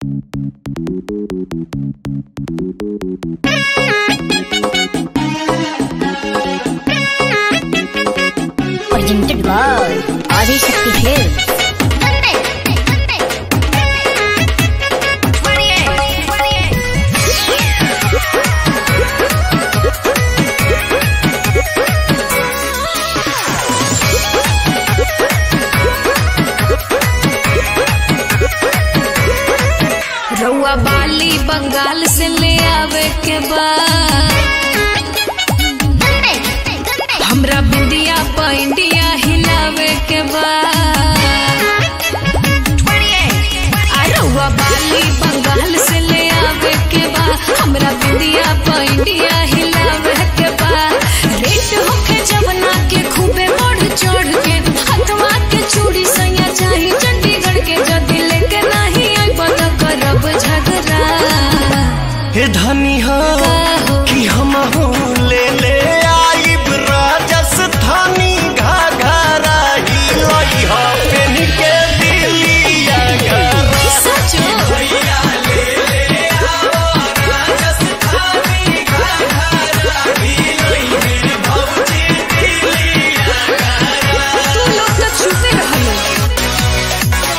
Presented by Adishakti Films. रउआ बाली बंगाल से ले आवे के बाद हमरा बिंदिया पैंडिया हिलावे के बाद आ रउआ बाली बंगाल से ले आवे के बाद हमरा बिंदिया पैंडिया हिलावे के बाद रेट होके जवना के खूबे बढ़ चढ़ के हथवा के चूड़ी सैया चाही चंडीगढ़ के जदी लेके नहीं आई बता करब झगड़ा हे धनी हो कि हम हो ले ले आइब राजस्थानी घाघरा ही लई हो पेन के दिलिया घरा सचो तू लोग तो छुपे रहलो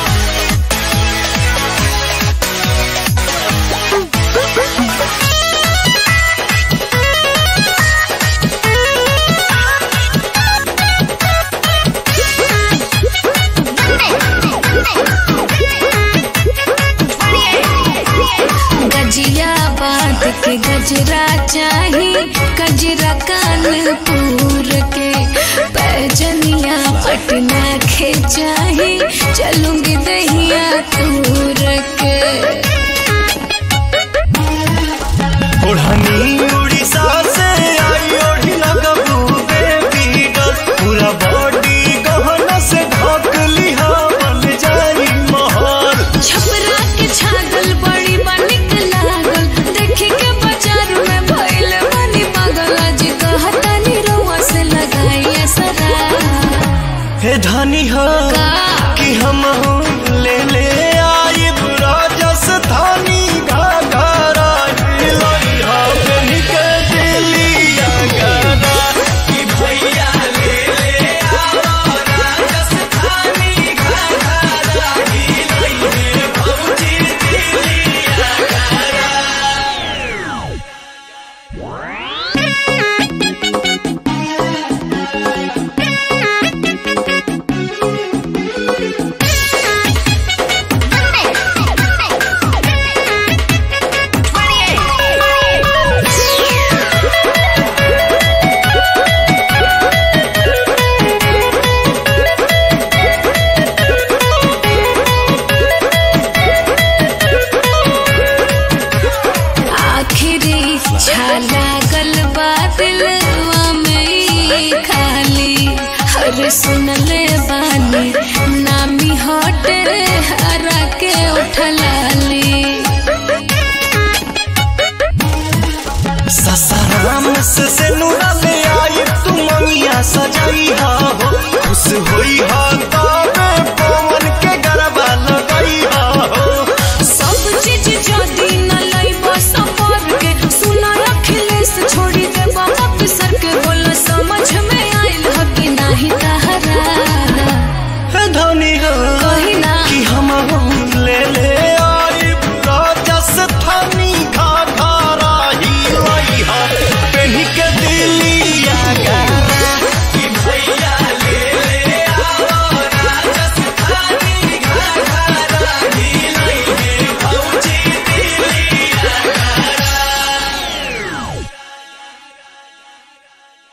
गजिया बात के गजरा चाही गजरा कानपुर के पैजनिया पटना के चाही चलूंगी दहिया तूर के